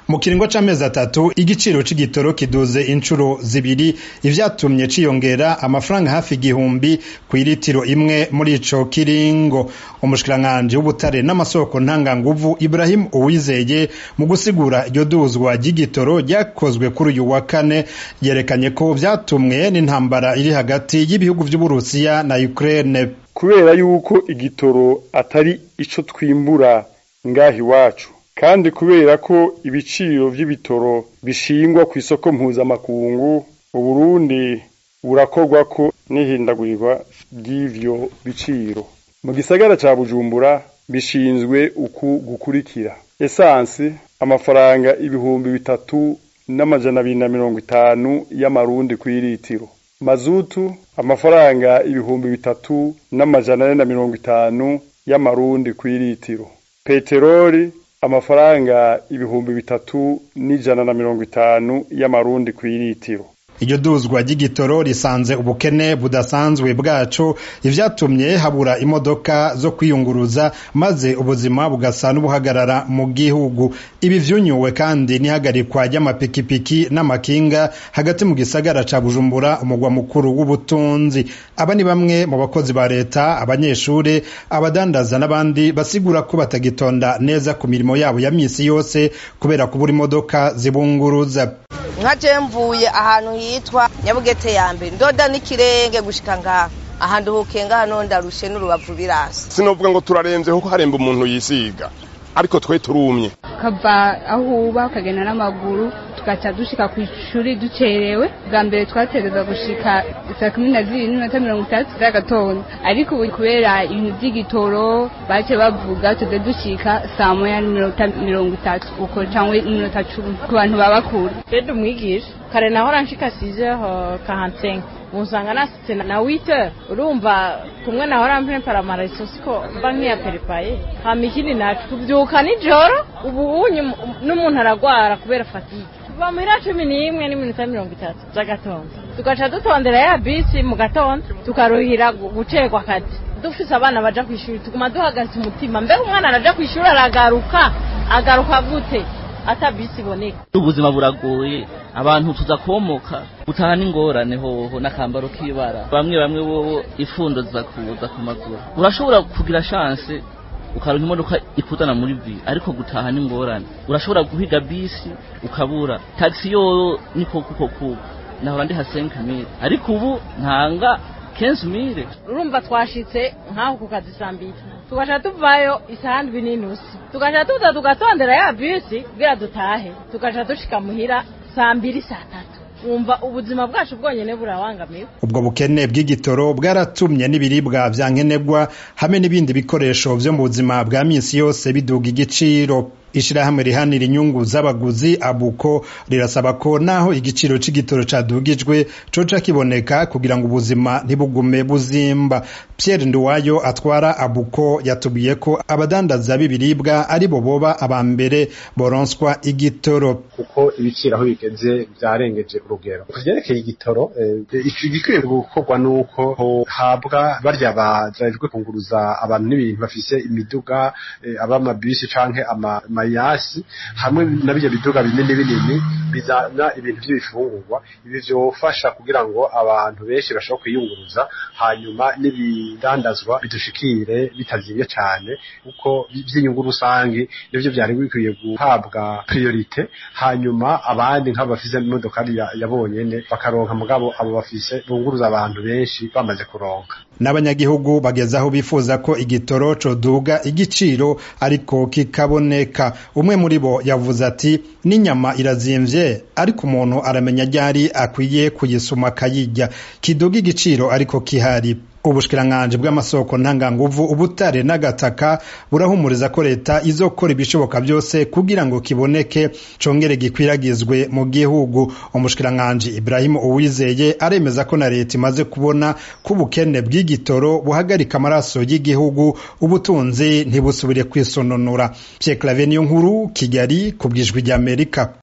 mu kiringo c'amezi atatu igiciro c'igitoro kiduze incuro zibiri ivyatumye ciyongera amafaranga hafi igihumbi kw'iritiro imwe muri ico kiringo umushikiranganji w'ubutare n'amasoko ntanganguvu Ibrahim Uwizeye mu gusigura iryo duzwa ry'igitoro ryakozwe kuri uyu wa kane yerekanye ko vyatumwe n'intambara iri hagati y'ibihugu vy'Uburusiya na Ukraine kubera yuko igitoro atari ico twimbura ngaha iwacu kandi kubera ko ibiciro vy'ibitoro bishingwa ku isoko mpuzamakungu uburundi burakorwa ko n'ihindagurirwa ry'ivyo biciro mu gisagara ca bujumbura bishinzwe uku gukurikira esansi amafaranga ibihumbi bitatu n'amajana abiri na mirongo itanu y'amarundi kw'iritiro mazutu amafaranga ibihumbi bitatu n'amajana ane na mirongo itanu y'amarundi kw'iritiro peteroli amafaranga ibihumbi bitatu n'ijana na mirongo itanu y'amarundi kw'iritiro iryo duzwa ry'igitoro risanze ubukene budasanzwe bwacu ivyatumye habura imodoka zo kwiyunguruza maze ubuzima bugasa n'ubuhagarara mu gihugu ibi vyunyuwe kandi n'ihagarikwa ry'amapikipiki n'amakinga hagati mu gisagara ca bujumbura umugwa mukuru w'ubutunzi aba ni bamwe mu bakozi ba leta abanyeshure abadandaza n'abandi basigura ko batagitonda neza ku mirimo yabo ya misi yose kubera kubura imodoka zibunguruza nka je mvuye ahantu hitwa nyabugete ya mbere ndoda n'ikirenge gushika ngaha ahantu hukenga hano ndarushe n'urubavu birasi sinovuga ngo turaremvye kuko haremba umuntu yisiga ariko twe turumye ukava aho uba ukagenda n'amaguru tugaca dushika ku ishuri ducerewe bwa mbere twatereza gushika saa kumi na zibiri n'iminota mirongo itandatu z'agatondo ariko ubu kubera ibintu vy'igitoro bace bavuga tuze dushika saa moya n'iminota mirongo itatu uko cangwa n'iminota cumi ku bantu baba kure rero umwigisha kare nahora nshika sizeho kahansenga musanga nasitse na wite urumva kumwe nahora mpempara amaraso siko mba nk'iyaperepaye hama ikindi nacu tuvyuka nijoro ubu unyu n'umuntu aragwara kubera fatigue kuva muhira cumi n'imwe n'iminota mirongo itatu z'agatondo tugaca dutondera ya bisi mu gatondo tukaruhira gucerwa akazi dufise abana baja kw'ishuri tuguma duhagaze umutima mbega umwana araja kw'ishuri aragaruka agaruka gute ata bisi iboneka ubuzima buragoye abantu tuza komoka gutaha n'ingorane hoho n'akambaro k'ibara bamwe bamwe bobo ifundo ziza kuza ku maguru urashobora kugira chance ukaronka imodoka ikuzana muri vi ariko gutaha n'ingorane urashobora guhiga bisi ukabura taxi yo niko kuko kuko nahora ndi ha 5000 ariko ubu ntanga 15000 urumva twashitse nkaho ku kazi sambiri tugaca tuvayo isaha ndwi n'inusu tugaca tuza tugatondera ya bisi kugira dutahe tugaca dushika muhira saa mbiri saa tatu wumva ubuzima bwacu bwonyene burabangamiwe ubwo bukene bw'igitoro bwaratumye n'ibiribwa vya nkenerwa hamwe n'ibindi bikoresho vyo mu buzima bwa misi yose biduga igiciro ishirahamwe rihanira inyungu z'abaguzi abuko rirasaba ko naho igiciro c'igitoro cadugijwe coca kiboneka kugira ngo ubuzima ntibugume buzimba Pierre Nduwayo atwara abuko yatubwiye ko abadandaza b'ibiribwa ari bo boba aba mbere boronswa igitoro kuko ibiciro aho bigeze vyarengeje urugero kuvyerekeye igitoro igikwiye gukorwa nuko habwa barya bajejwe kunguruza abantu n'ibintu bafise imiduga abamabisi canke ama mayasi hamwe na bijya biduga binini binini bizana ibintu by'ibifungurwa ibi vyofasha kugira ngo abantu benshi bashobora kwiyunguruza hanyuma n'ibidandazwa bidushikire bitazimye cyane kuko by'inyungu rusange nivyo vyari bikwiye guhabwa priorite hanyuma abandi nk'abo bafise imodokari yabonyene bakaronka mugabo abo bafise bunguruza abantu benshi bamaze kuronka n'abanyagihugu bageze aho bifuza ko igitoro coduga igiciro ariko kikaboneka umwe muri bo yavuze ati n'inyama irazimvye ariko umuntu aramenya ryari akwiye kuyisuma akayirya kiduga igiciro ariko kihari ubushikiranganji bw'amasoko ntanganguvu ubutare n'agataka burahumuriza ko leta izokora ibishoboka byose kugira ngo kiboneke congere gikwiragizwe mu gihugu umushikiranganji Ibrahim Uwizeye aremeza ko na leta imaze kubona ko ubukene bw'igitoro buhagarika amaraso y'igihugu ubutunzi ntibusubire kwisononora Pierre Claver niyo nkuru Kigali ku bwijwi ry'Amerika